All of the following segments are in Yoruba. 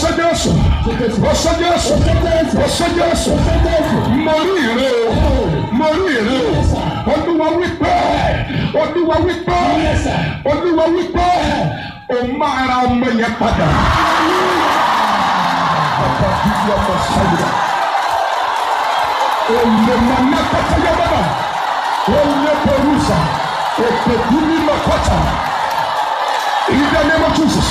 ṣe Jésù ó ṣe Jésù ó ṣe Jésù mo rí ìrè o mo rí ìrè o olúwa wípé olúwa wípé olúwa wípé o máa ra ọmọ yẹn padà. Bàbá bíbí ọmọ sáyidá. Olè mọ̀nà kọ́tà yẹ bàbá. Olè pẹ̀lúsà. Èpè kúrú lọ kọ́tà. In the name of Jesus.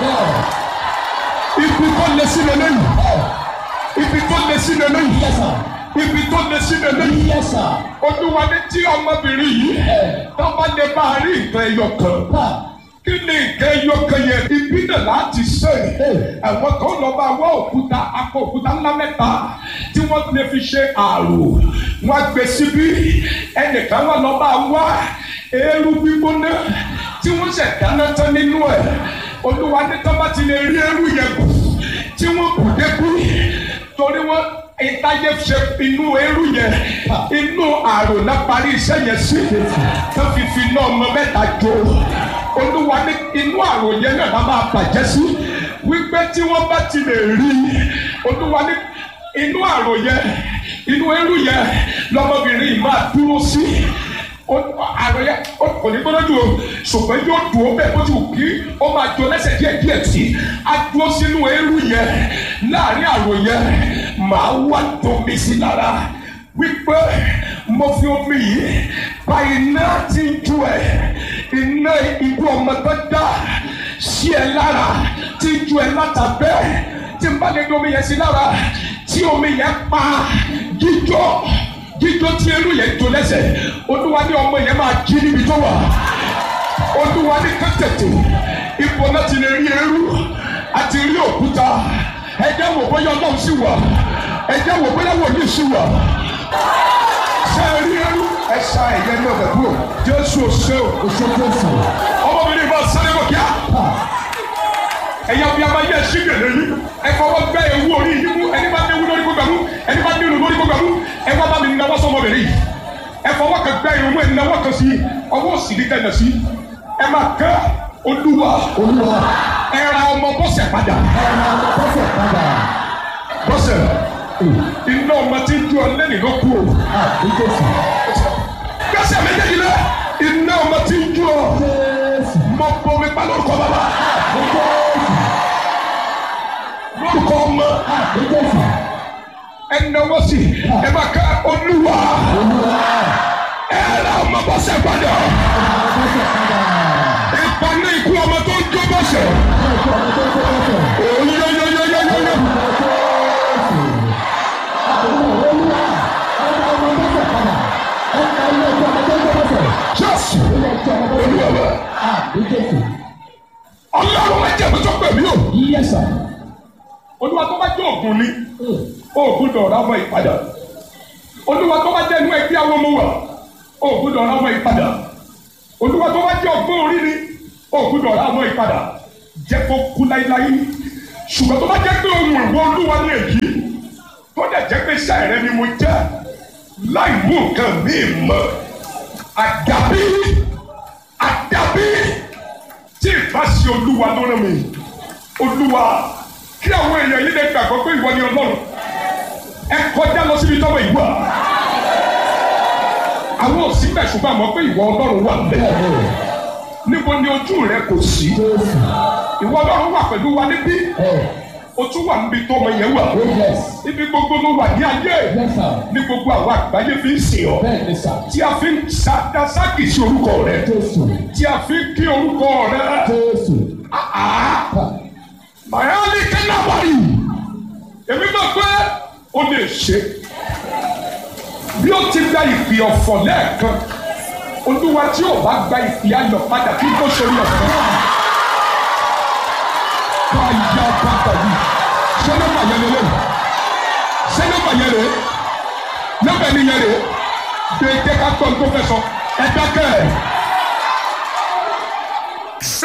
Ibi tó lé sí lélẹ́yìn. Ibi tó lé sí lélẹ́yìn. Ibi tó lé sí lélẹ́yìn. Olúwa ní tí ọmọbìnrin yìí tó bá lè bá a rí nǹkan ẹyọ kan kí ni nǹkan ẹyọ kan yẹn ibi náà láti ṣe àwọn kan lọ bá wá òkúta akọ òkúta ńlá mẹ́ta tí wọ́n lè fi ṣe àrò wọ́n gbé síbí ẹnìkan wà lọ bá wá eérú gbígbóná tí wọ́n ṣẹ̀ dáná tán nínú ẹ̀ olúwa ní tọ́ bá ti lè rí eérú yẹn kù tí wọ́n kù débú torí wọ́n ìtajẹ́ ṣe inú eérú yẹn inú àrò náà parí iṣẹ́ yẹn sí tó fi fi náà ọmọ mẹ́ta jó olúwa ní inú àrò yẹn náà bá máa bàjẹ́ sí wípé tí wọ́n bá ti lè rí olúwa ní inú àrò yẹn inú eérú yẹn lọmọbìnrin yìí máa dúró sí àrò yẹn kò ní gbọ́dọ̀ dùn o ṣùgbọ́n yóò dùn ó bẹ́ẹ̀ bó ti wù kí ó máa jọ lẹ́sẹ̀ díẹ̀ díẹ̀ sí a dúró sínú eérú yẹn láàrin àrò yẹn màá wá tómi sí lára wípé mo fi omi yìí pa iná tí ń ju ẹ iná ibú ọmọ tó dá sí ẹ lára tí ń ju ẹ látàbẹ́ tí n bá lè gbé omi yẹn sí lára tí omi yẹn pa jíjọ jíjọ tí eru yẹn jó lẹ́sẹ̀ olúwa ní ọmọ yẹn máa jí níbi tó wà olúwa ní kẹ́tẹ̀tẹ̀ ipò náà ti lè rí eru àti rí òkúta ẹjẹ wò bóyá ọlọ́run sì wà ẹjẹ wò bóyá wòlíì sì wà ṣe é rí eru ẹ ṣa ẹ̀yẹ ní ọ̀bẹ̀ kúrò jésù ṣe o ọmọbìnrin bá sáré bọ̀ kíá ẹ̀yà bí a máa yẹ ẹṣin gèlè yìí ẹ fọwọ́ gbẹ́ ewu orí yìí mú ẹni bá déwu lórí gbogbo àmú ẹni bá déwu lórí gbogbo àmú ẹ wá bá mi náwó sọmọbìnrin yìí ẹ fọwọ́ kan gbẹ́ irun mú ẹ náwó kan sí ọwọ́ òsì ní kẹ́nà sí ẹ máa kẹ́ olúwa ẹ ra ọmọ bọ́sẹ̀ padà bọ́sẹ̀ iná ọmọ tí ń ju ọ lẹ́nu ló kú o gbẹ́sẹ̀ méjèèjì lẹ iná ọmọ tí ń ju ọ mọ bomi pa lórúkọ bàbá lórúkọ ọmọ ẹnáwó sí ẹ máa ká olúwa ẹ ra ọmọ bọ́sẹ̀ padà ìpaná ikú ọmọ tó ń jó bọ́sẹ̀ oyoyoyoyoyoyo. Jésù olúwa ọlọ́run máa jẹ́ ìbùsọ̀ pẹ̀lú o. olúwa tó bá jẹ́ ògùn ni ògùn dọ̀rọ̀ ọmọ ìpadà olúwa tó bá jẹ́ inú ẹgbẹ́ àwọn ọmọ wa ògùn dọ̀rọ̀ ọmọ ìpadà olúwa tó bá jẹ́ ọgbọ́n orí ni ògùn dọ̀rọ̀ ọmọ ìpadà jẹ́ kó kú láíláí ṣùgbọ́n tó bá jẹ́ pé ohun ìwọ olúwa ní èyí tó dẹ̀ jẹ́ pé iṣẹ́ rẹ ni mo jẹ́ láì mú nǹkan míì mọ́ àdàbí àdàbí tí ìbá ṣe olúwa ló rán mi olúwa kí àwọn èèyàn yìí lè gbàgbọ́ pé ìwọ ni ọlọ́run ẹ kọjá lọ síbi tọ́wọ́ ìwà àwọn òsì bẹ̀ ṣùgbọ́n àmọ́ pé ìwọ ọlọ́run wà bẹ́ẹ̀ níbo ni ojú rẹ kò sí ìwọ ọlọ́run wà pẹ̀lú wa níbí o tún wà níbi tó ọmọ yẹn wà ibi gbogbo ló wà ní ayé ní gbogbo àwọn àgbáyé fi ń sìn ọ́ tí a fi ń sáàkì sí orúkọ rẹ tí a fi ń kí orúkọ rẹ mayali kẹnabari èmi náà pé o lè ṣe bí o ti gba ìpè ọ̀fọ̀ lẹ́ẹ̀kan olúwa tí o bá gba ìpè ayọ̀ padà kí n tó sori ọ̀fọ̀ báyà bàtà yìí ṣé nọ́mbà yẹn lélẹ̀ ṣé nọ́mbà yẹn lè nọ́mbà yẹn yẹn lè gbé jẹ́ ká gbọ́ tó fẹ́ sọ ẹ dákẹ́. sá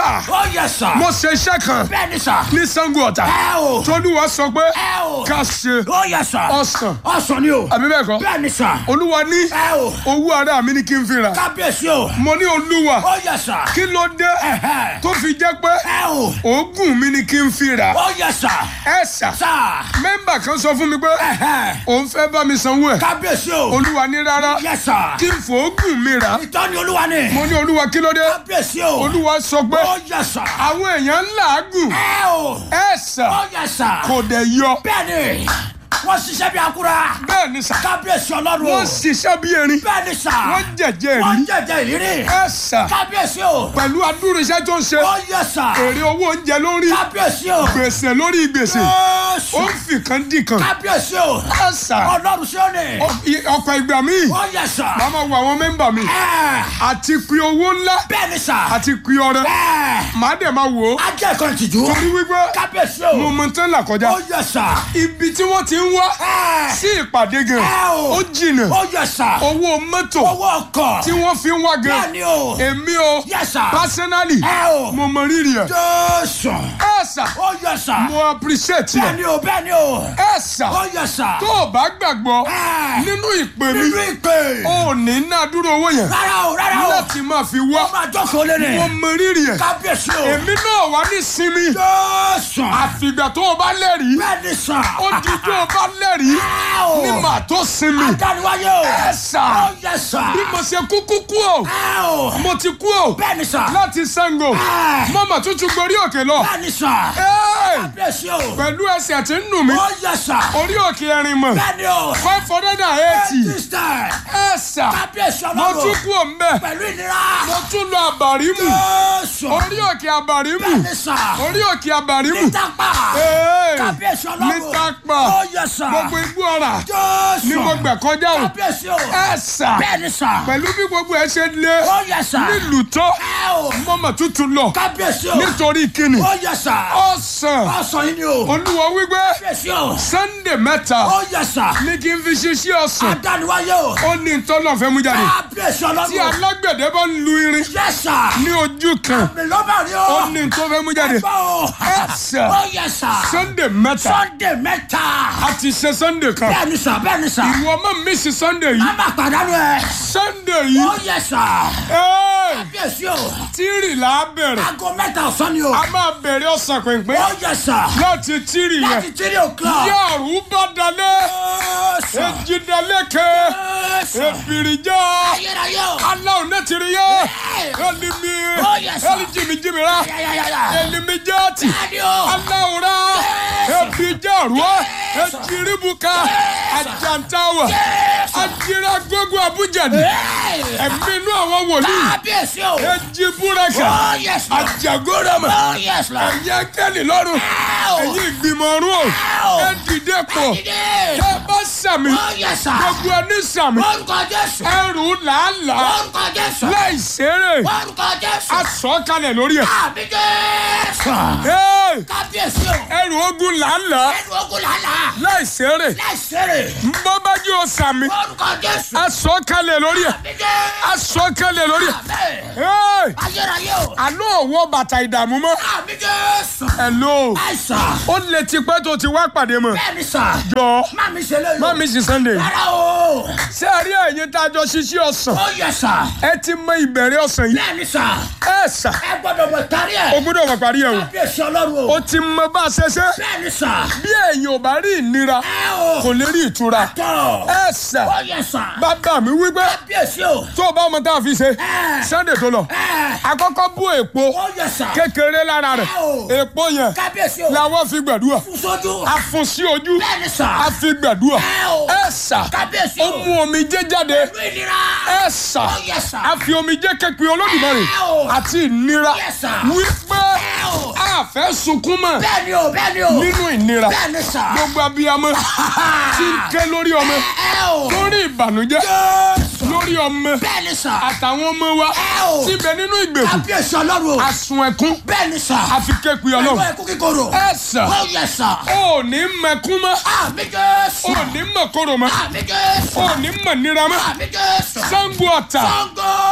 sà Ó yẹ sà. mo ṣe iṣẹ́ kan Bẹ́ẹ̀ ni sà. ní Ṣàngó Ọ̀tà Ẹ o. tolúwa sọ pé Ẹ o. ká ṣe Ó yẹ sà. ọsàn Ọsàn ni o. àbí bẹ́ẹ̀ kọ́ Bẹ́ẹ̀ ni sà. olúwa ní Ẹ o. owó ara mi ni kí n fi rà Kábíyèsí o. mo ní olúwa Ó yẹ sà. kí ló dé Ẹ̀hẹ́. tó fi jẹ́ pé Ẹ o. oògùn mi ni kí n fi rà Ó yẹ sà. ẹ sà Sà. mẹ́mbà kan sọ fún mi pé Ẹ̀hẹ́. òun fẹ́ bá mi sanwó ẹ̀ Kábíyèsí o. olúwa ní rárá Yẹ sà. kí n fòógùn mi rà Ìtọ́ni olúwa ni. mo ní olúwa kí ló dé Kábíyèsí o. olúwa sọ pé Ó yẹ sà. àwọn èèyàn ń làágùn Ẹ o. ẹ sà Ó yẹ sà. kò dẹ̀ yọ Bẹ́ẹ̀ni. Wọ́n ṣiṣẹ́ bí akura. bẹ́ẹ̀ ni sà Kábíyèsí ọlọ́run. wọ́n ṣiṣẹ́ bí erin Bẹ́ẹ̀ni sà. wọ́n jẹ̀jẹ̀ Wọ́n rí jẹ̀jẹ̀ ìrírí. ẹ sà Kábíyèsí o. pẹ̀lú adúrú iṣẹ́ tó ń ṣe Ó yẹ sà. èrè owó oúnjẹ lórí Kábíyèsí o. gbèsè lórí gbèsè ó Jésù. ń fi kan dì kan Kábíyèsí o. ẹ sà Ọlọ́run sí òní. ọ̀pọ̀ ìgbà míì Ó yẹ sà. màá máa wo àwọn mẹ́mbà mi Ẹ. àti pé owó ńlá Bẹ́ẹ̀ni sà. àti pé ọrẹ Ẹ. màá dẹ̀ máa wò ó Ajẹ́ ìkan tìjú. torí wípé Kábíyèsí mo o. mọ tán là kọjá Ó yẹ sà. ibi tí wọ́n ti ń wá Ẹ. sí ìpàdé gan Ẹ o. ó jìnnà Ó yẹ sà. owó mọ́tò Owó ọkọ̀. tí wọ́n fi ń wá gan Bẹ́ẹ̀ni o. èmi o Yẹ sà. personally Ẹ o. mo mọ rírì ẹ̀ Jésù. ẹ sà Ó yẹ sà. mo appreciate ẹ̀ Bẹ́ẹ̀ni o bẹ́ẹ̀ni o. ẹ sà Ó yẹ sà. tó o bá gbàgbọ́ Ẹ. nínú ìpè mi Nínú ìpè. o ò ní ná dúró owó yẹn Rárá o rárá o. láti máa fi wá Ó máa jókòó lé mo ní. mọ rírì ẹ̀ Kábíyèsí o. èmi náà wà ní sinmi Jésù. àfìgbà tó o bá lẹ́rìí Bẹ́ẹ̀ni sà. ó di tó o bá lẹ́rìí Ẹ o. ní màá tó sinmi Adániwáyé o. ẹ sà Ó yẹ sà. bí mo ṣe kúkú kú o Ẹ o. mo ti kú o Bẹ́ẹ̀ni sà. láti Ṣàngó Ẹ. mo mà tún tún gorí òkè lọ Bẹ́ẹ̀ni sà. Ẹ́ẹ̀! Kábíyèsí o. pẹ̀lú ẹsẹ̀ tí ń nù mí Ó yẹ sà. orí òkè ẹ̀rìn mọ̀ Bẹ́ẹ̀ni o. five hundred and eighty Sísítà. ẹ sà Kábíyèsí mo tún ọlọ́run. kú o mbẹ Pẹ̀lú ìnira. mo tún lọ àbàrímù Jésù. orí òkè àbàrímù Bẹ́ẹ̀ni sà. orí òkè àbàrímù Nítàpá. Ẹ́ẹ̀! Kábíyèsí ọlọ́run. Nítàpá. Ó yẹ sà. gbogbo igbó ọ̀rà Jésù. ni mo gbà kọjá o Kábíyèsí o. ẹ sà Bẹ́ẹ̀ni sà. pẹ̀lú bí gbogbo ẹ ṣe lé Ó yẹ sà. nílùú tó Ẹ o. mo mà tún tún lọ Kábíyèsí o. nítorí kíni Ó yẹ sà. ọ̀sán Ọ̀sán yìí ni o. olúwa wípé Kábíyèsí o. sunday mẹ́ta Ó yẹ sà. ní kí n fi ṣiṣẹ́ ọ̀sán Adániwáyé o. ó ní ntọ́lọ̀ fẹ́ mú jáde Kábíyèsí tí ọlọ́run. alágbẹ̀dẹ bá ń lu irin Yẹ sà. ní ojú kan Mi ló bá rí o. ó ní ntọ́ fẹ́ mú jáde Ẹgbẹ́ o. ẹ sà Ó yẹ sà. sunday mẹ́ta Sunday mẹ́ta. a ti ṣe sunday kan Bẹ́ẹ̀ni sà bẹ́ẹ̀ni sà. ìwọ má mísì sunday yìí Má má pàdánù ẹ̀. sunday yìí Ó yẹ sà. ẹ́ẹ̀, Kábíyèsí o. tírì là á bẹ̀rẹ̀ Aago mẹ́ta ọ̀sán ni o. a máa bẹ̀rẹ̀ ọ̀sán pínpín Ó yẹ sà. láti tírì yẹn Láti three o'clock. yàrá bá dalẹ̀ Jésù. èjì dalẹ̀ kẹ́ Jésù. èbìrìjà Ayérayé o. aláwọ̀ náà tiri yẹ Ẹ̀. elimi Oh, yes, sir. eli jimi jimi ra Yáyáyáyá. elimi jaati Bẹ́ẹ̀ni o. aláwọ̀ ra Yes. ebija ruwa Yes. ejiribuka Yes. ajantawa Yes. ajira gbogbo abujani Ẹ̀. ẹ̀mí inú àwọn wòlíì Kábíyèsí o. ejiburaka Oh yes Lord. ajagorama Oh yes Lord. ẹ̀yẹ kẹ́lì lọ́rùn Ow. ẹ̀yìn ìgbìmọ̀ ọ̀run o Ow. ẹ dìde pọ̀ Dìde. tẹ́ bá sàmì Oh yes sir. gbogbo ẹni sàmì Orúkọ Jésù. ẹrù làálàá Orúkọ Jésù. láì ṣeré Orúkọ Jésù. asọ̀kalẹ̀ lórí ẹ̀. Àmì Jésù. Hey! Kábíyèsí o. ẹrù ogun làálàá Ẹnu ogun làálàá. láì ṣeré Láìsèrè. mbọ́bájú ọ̀sàmì Orúkọ Jésù. asọ̀kalẹ̀ lórí ẹ̀ Àmì Jésù. asọ̀kalẹ̀ lórí ẹ̀. Àmín. Hey! Ayérayé o. àlọ́ òwò bàtà ìdààmú mọ́ Àmì Jésù. ẹ̀lò Àìsàn. ó lè ti pẹ́ tó ti wá pàdé mọ́ Bẹ́ẹ̀ni sà. jọ Má mi ṣe léyìn. má mi sì Sunday Rárá o. ṣé ẹ rí ẹ̀yin tá a jọ ṣiṣẹ́ ọ̀sán Ó yẹ sà. ẹ ti mọ ìbẹ̀rẹ̀ ọ̀sán yìí Bẹ́ẹ̀ni sà. ẹ sà Ẹ gbọ́dọ̀ mọ̀ kárí o ẹ̀. gbọ́dọ̀ wà parí ẹ̀ o Kábíyèsí Ọlọ́run o. o ti mọ bá a ṣe ṣe Bẹ́ẹ̀ni sà. bí èèyàn ò bá rí ìnira Ẹ o. kò lè rí ìtura Tọ̀. ẹ sà Ó yẹ sà. bàbá mi wípé Kábíyèsí o. tó o bá mọ tá a fi ṣe Ẹ. Sunday tó lọ Ẹ. àkọ́kọ́ bú èpo Ó yẹ sà. kékeré lára rẹ̀ Ẹ o. èpo yẹn Kábíyèsí o. làwọn fi gbàdúrà Fún sójú. a fún sí ojú Bẹ́ẹ̀ni sà. a fi gbàdúrà Ẹ o. ẹ sà Kábíyèsí ó o. mú omijé jáde Pẹ̀lú ìnira. ẹ sà Ó yẹ sà. a fi omijé kékeré Olódùmarè Ẹ o. àti ìnira Yes, sir. wípé Ẹ o. a fẹ́ sunkún mọ́ Bẹ́ẹ̀ni o. Bẹ́ẹ̀ni o. nínú ìnira Bẹ́ẹ̀ni sà. gbogbo abiyamọ tí ń ké lórí ọmọ Ẹ o. lórí ìbànújẹ́ Jésù. lórí ọmọ Bẹ́ẹ̀ni sà. àtàwọn ọmọ wa Ẹ o. tí ń bẹ nínú ìgbèkùn Kábíyèsí Ọlọ́run o. asun ẹkún Bẹ́ẹ̀ni sà. àfi képe Pẹ̀lú Ọlọ́run ẹkú kíkorò. ẹ sà Ó yẹ sà. ò ní mẹkún mọ́ Àmì Jésù. ò ní mọ̀kòrò mọ́ Àmì Jésù. ò ní mọ̀ nira mọ́ Àmì Jésù. Ṣàngó Ọ̀tà Ṣàngó.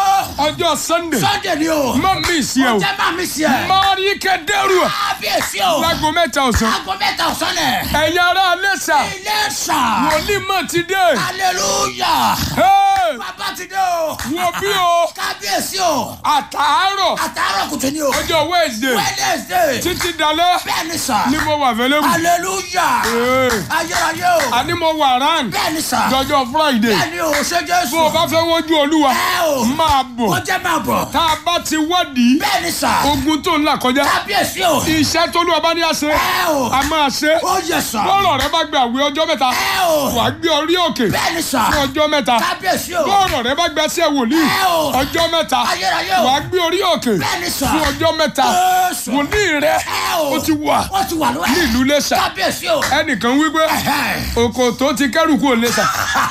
ọjọ́ sunday sunday ni o. má mi sí ẹ o jẹ́ máa mi sí ẹ. mari kẹdẹrù kábíyèsí o. lágo mẹ́ta ọ̀sán aago mẹ́ta ọ̀sán nẹ̀. ẹ̀yin ará lẹ́sà ilé sà. wòlíì mọ̀ ti dé hallelujah. Hey! bàbá ti dé o. wo bí o kábíyèsí o. àtàárọ̀ àtàárọ̀ kùtù ni o. ọjọ́ wednesday wednesday. títí dalẹ́ bẹ́ẹ̀ni sà. ni mo wà available hallelujah. Hey! ayérayé o. àní mo wà round bẹ́ẹ̀ni sà. jọjọ́ friday bẹ́ẹ̀ni o ṣe jésù. bó o bá fẹ́ wojú olúwa ẹ o. máa ó bọ̀ jẹ́ máa bọ̀. tá a bá ti wádìí bẹ́ẹ̀ni sà. ogun tó ń là kọjá kábíyèsí o. iṣẹ́ tó lù ọba ní àṣẹ ẹ o. a máa ṣe ó yẹ sà. bọ́ọ̀rọ̀ rẹ bá gbé àwẹ̀ ọjọ́ mẹ́ta ẹ o. wàá gbé orí òkè bẹ́ẹ̀ni sà. fún ọjọ́ mẹ́ta kábíyèsí o. bọ́ọ̀rọ̀ rẹ bá gbé sí wòlíì ẹ o. ọjọ́ mẹ́ta ayérayé o. wàá gbé orí òkè bẹ́ẹ̀ni sà. fún ọjọ́ mẹ́ta Jésù. wòlíì rẹ ẹ o. ó ti wà ó ti wà lọ́wọ́. ní ìlú Iléṣà kábíyèsí o. ẹnìkan wípé Ẹ̀hẹ́. òkò tó ti kẹ́rù kúrò Iléṣà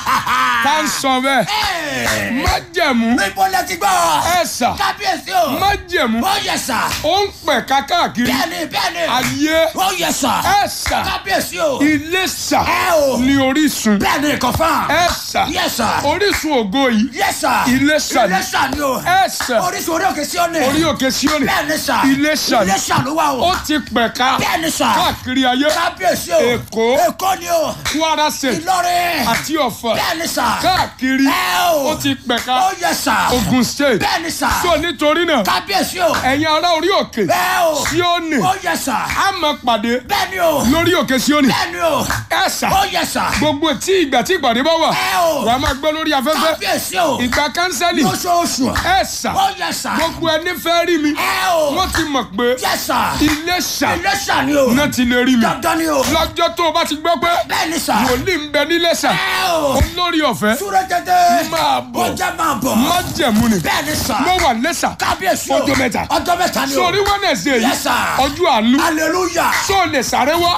tá ń sọ bẹ́ẹ̀ Ẹ̀. májẹ̀mú níbo lẹ ti gbọ́. ẹ̀sà kábíyèsí o. májẹ̀mú ó yẹ sà. ó ń pẹ̀ka káàkiri bẹ́ẹ̀ni bẹ́ẹ̀ni. ayé ó yẹ sà. ẹ̀sà kábíyèsí o. Iléṣà ẹ o. ní orísun bẹ́ẹ̀ni kọfà. ẹ̀sà yẹ sà. orísun ògo yìí yẹ sà. Iléṣà ni. Iléṣà ni o. ẹ̀sà orísun orí òkè sí ọ̀nì. orí òkè Síónì bẹ́ẹ̀ni sà. Iléṣà ni. Iléṣà ló wà o. ó ti pẹ̀ka bẹ́ẹ̀ni sà. káàkiri ayé kábíyèsí o. Èkó. èkó ni o. Kwara State Ìlọrin. àti Ọ̀fà bẹ́ẹ̀ni sà. káàkiri ẹ o. ó ti pẹ̀ka ó yẹ sà. Ogun State bẹ́ẹ̀ni sà. so nítorí náà kábíyèsí o. ẹ̀yin ará orí òkè ẹ o. Síónì ó yẹ sà. a máa pàdé bẹ́ẹ̀ni o. lórí òkè Síónì bẹ́ẹ̀ni o. ẹ̀sà ó yẹ sà. gbogbo tí ìgbà tí ìpàdé bá wà ẹ o. wàá máa gbọ́ lórí afẹ́fẹ́ kábíyèsí o. ìgbà kánsẹ́lì lóṣooṣù. ẹ̀sà ó yẹ sà. gbogbo ẹni fẹ́ rí mi ẹ o. wọ́n ti mọ̀ pé yẹ sà. Iléṣà Iléṣà ni o. náà ti lè rí mi dandan ni o. lọ́jọ́ tó o bá ti gbọ́ pé bẹ́ẹ̀ni sà. wòlíì ń bẹ níléṣà ẹ o. olórí ọ̀fẹ́ súré tètè. máa bọ̀ ó jẹ́ máa bọ̀. májẹ̀mú ni bẹ́ẹ̀ni sà. mo wà lẹ́ṣà kábíyèsí o. ọjọ́ mẹ́ta. ọjọ́ mẹ́ta ni o. sórí Wednesday yìí Yes, sir. ọjọ́ àánú hallelujah. sọ lè sáré wá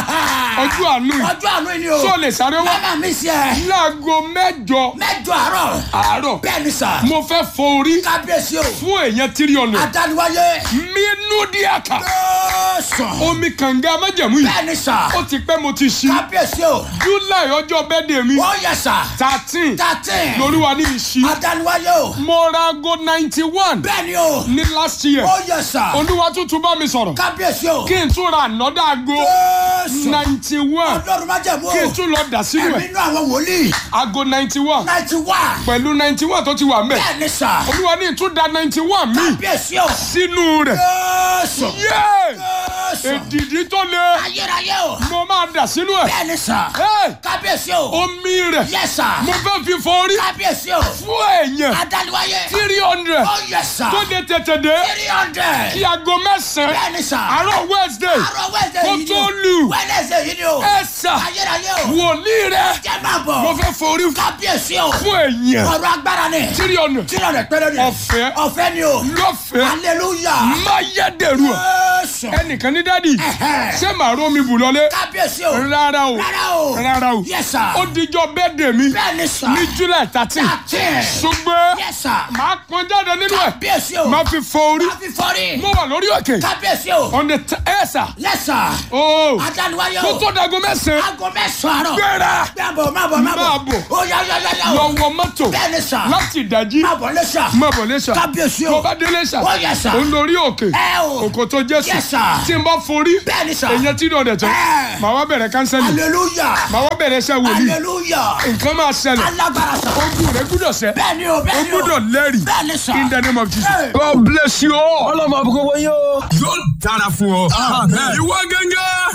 ọjọ́ àánú yìí ọjọ́ àánú ni o. sọ lè sáré wá mama mi sí ẹ. láago mẹ́jọ mẹ́jọ àárọ̀. àárọ̀ bẹ́ẹ̀ni sà. mo fẹ́ fọ orí kábíyèsí o. fún èèyàn tírí ọ̀nà adániwáyé. mínú díàkà lọ́sàn. omi kànga májẹ̀mú yìí bẹ́ẹ̀ni sà. ó ti pẹ́ mo ti ṣí kábíyèsí o. july ọjọ́ bẹ́ẹ̀dẹ̀ mi ó yẹ sà. thirteen thirteen. lolúwa ní mi ṣí adániwáyé o. mo ra aago ninety one bẹ́ẹ̀ni o. ní last year ó yẹ sà. olúwa tuntun bá mi sọ̀rọ̀ kábíyèsí o. kí n tún ra ànọ́dá aago lọ́sàn. ninety one ọlọ́run má jẹ̀ mú o. kí n tún lọ dà sínú ẹ̀mí ẹ̀ inú àwọn wòlíì. aago ninety one ninety one. pẹ̀lú ninety one tó ti wà mẹ́ bẹ́ẹ̀ni sà. olúwa ní ìtúndà ninety one mi kábíyèsí o. sínú rẹ̀ lọ́sàn. yé lọ́sàn. èdìdí tó le ayérayé o. mo máa dà sínú ẹ̀ bẹ́ẹ̀ni sà. Hey! kábíyèsí o. omi rẹ̀ yẹ sà. mo fẹ́ fi fọ orí kábíyèsí o. fún èèyàn adániwáyé. three hundred ó yẹ sà. tó dé tètè dé three hundred. kí aago mẹ́sàn-án bẹ́ẹ̀ni sà. àárọ̀ wednesday àárọ̀ wẹ́ẹ̀sẹ̀ kó yìí ni tó o. lù wẹ́ẹ̀sẹ̀ yìí ni o. ẹ̀ sà ayérayé o. wòlíì rẹ̀ jẹ́ máa bọ̀. mo fẹ́ fọ orí kábíyèsí o. fún èèyàn ọ̀rọ̀ agbára ni. three hundred tí lọ́dẹ̀ pẹ́rẹ́ ni. ọ̀fẹ́ ọ̀fẹ́ ni o. lọ́fẹ̀ẹ́ hallelujah. máyédèrú ẹ̀ Jésù. ẹnìkan ní dádì Ẹ̀hẹ́. ṣé màá rómi bù lọlé kábíyèsí o. rárá o rárá o. rárá o yes sir. ó dijọ́ bẹ́ẹ̀dẹ̀ mi bẹ́ẹ̀ni sà. ní july thirteen thirteen. ṣùgbọ́n yes sir. màá pọn jáde nínú ẹ̀ kábíyèsí o. máa fi fọ orí má fi fọ́rí. mo wà lórí òkè kábíyèsí o. on the t- ẹ̀ sà yes sir. ooo adániwáyé kó o. tó dago mẹ́sàn-án aago mẹ́sàn-án àárọ̀. gbéra máa bọ̀ máa bọ̀ máa bọ̀. Máa bọ̀. ó yá yá yá yá lọ o. wọ mọ́tò bẹ́ẹ̀ni sà. láti ìdájí máa bọ̀ lẹ́sà. má bọ̀ lẹ́sà kábíyèsí tó o. bá dé lẹ́sà ó yẹ sà. ó ń lórí òkè ẹ o. òkò tó jésù Yes, sir. tí n bá forí bẹ́ẹ̀ni sà. èèyàn tí ìdọ̀dẹ̀ tán Ẹ. màá wá bẹ̀rẹ̀ kánsẹ́lì hallelujah. màá wá bẹ̀rẹ̀ iṣẹ́ wòlíì hallelujah. nǹkan máa ṣẹlẹ̀ alágbára sà. ojú rẹ̀ gbúdọ̀ sẹ́ bẹ́ẹ̀ni o ó bẹ́ẹ̀ni o. gbúdọ̀ lẹ́rìí bẹ́ẹ̀ni sà. in the name of Jesus. Hey. God bless you all. ọlọ́mọ àbúkọ́ wọ́n yóò. yóò dára fún ọ. ìwọ gẹ́gẹ́.